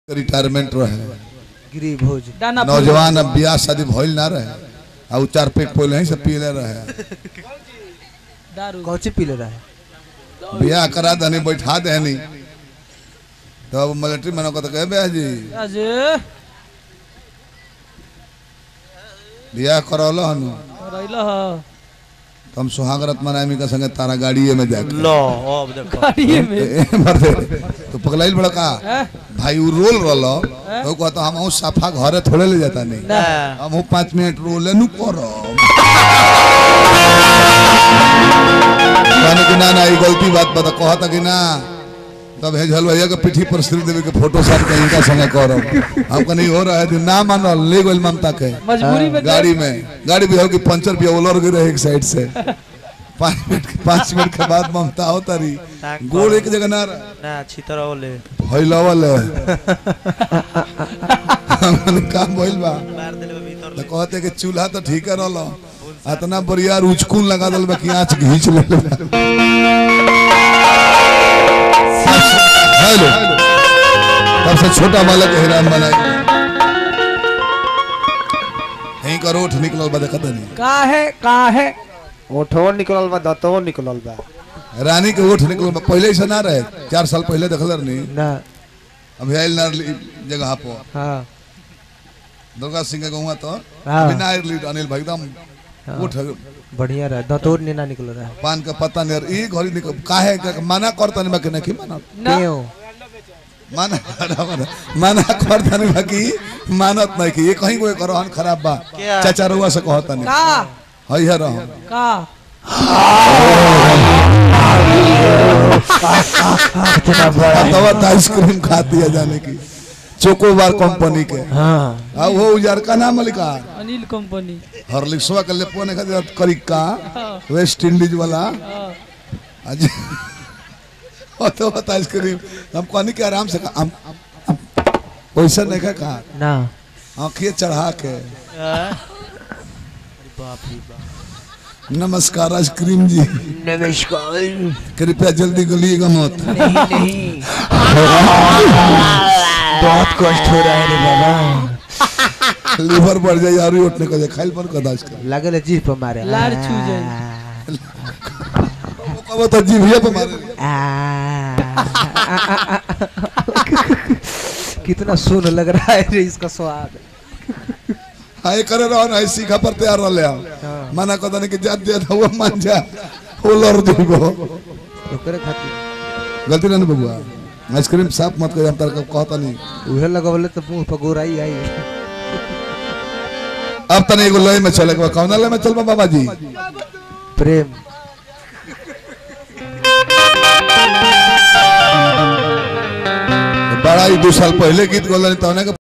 Retirement रहे गिरी भोज दाना नौजवान अब ब्याह शादी भइल ना रहे आ उ चार पेट पहले ही से पीले रहे दारू कौची पीले रहे ब्याह करा दनी बैठा देनी तो अब मिलिट्री में कहते कहे बे जी अजे ब्याह करौल हनु रहिल ह तो हम सुहागरत मनामी का संगे तारा गाड़िए में जाके लो अब देखो गाड़िए में ए, मर्दे, तो पगलाइल बड़ा का हैं? भाई उ रोल रलो तो कहता हम हूँ साफा घरे थोड़े ले जाता नहीं ना हम हूँ पाँच मिनट रोले नु करो कहने कि ना ना ये गलती बात बता कहता कि ना तब हेजल भैया के पीठी पर श्री देवी के फोटो साथ के इनका संगे करो हम कहीं हो रहा है कि ना मानो ले गोल ममता के मजबूरी में गाड़ी में गाड़ी भी होगी पंचर भी उलर गई रहे एक साइड से पाँच मिनट पाँच मिनट के बाद ममता हो तारी गोड़ एक जगह ना रहे ना छितर ओले भइलवल हमन काम भइल बा मार देले भीतर तो कहते कि चूल्हा तो ठीक है रहलो इतना बढ़िया उचकुन लगा दल बा कि आँच घींच ले हेलो सबसे छोटा बालक हैरान बनाए यहीं का रोठ निकलल बा देखत नहीं का है का है ओठो निकलल बा दतो निकलल बा रानी के ओठ निकलल बा पहले ऐसा ना रहे चार साल पहले देखल नहीं ना अभी आयल ना रही जगह पर हाँ दुर्गा सिंह के गहुआ तो हाँ। बिना आयुर्वेद अनिल भाई एकदम उठ बढ़िया रहे दतोर ने ना निकल रहा पान का पत्ता नहीं ई घड़ी निकल काहे का मना करता नहीं बाकी नहीं माना ना क्यों मना मना मना करता नहीं बाकी मानत नहीं कि ये कहीं कोई करो हन खराब बा क्या? चाचा रुआ से कहता नहीं का हई है रहो का तब तो आइसक्रीम खाती है जाने की चोकोबार कंपनी के हाँ आ वो उजार का नाम लिखा अनिल कंपनी हॉर्लिक्सवा के ले पोने खातिर करिका हाँ, वेस्ट इंडीज वाला हाँ। आज वो तो बता आइसक्रीम हम कहनी के आराम से खा हम हम- वैसा नहीं खा कहा ना आँखिए चढ़ा के बाप रे बाप नमस्कार आइसक्रीम जी नमस्कार कृपया जल्दी गलिएगा मत नहीं बहुत कष्ट हो रहा है रे बाबा लीवर बढ़ जाए और उठने को खाइल पर कदा आइसक्रीम लगल है जीभ पर मारे लार छू जाए वो कहो तो जीभिया पे मारे कितना सुन लग रहा है रे इसका स्वाद हाय करे रहो ना सीखा पर तैयार रह ले हाँ। मना कदा नहीं कि जात दिया था वो मान जा वो लड़ देबो ओकरे खातिर गलती ना बबुआ आइसक्रीम साफ मत कर हम तार कहता नहीं उहे लगवले तो मुंह पर गोराई आई अब तने एगो लय में चले के कौन लय में चल बा बाबा जी प्रेम बड़ा ही दो साल पहले गीत गोलन तौने के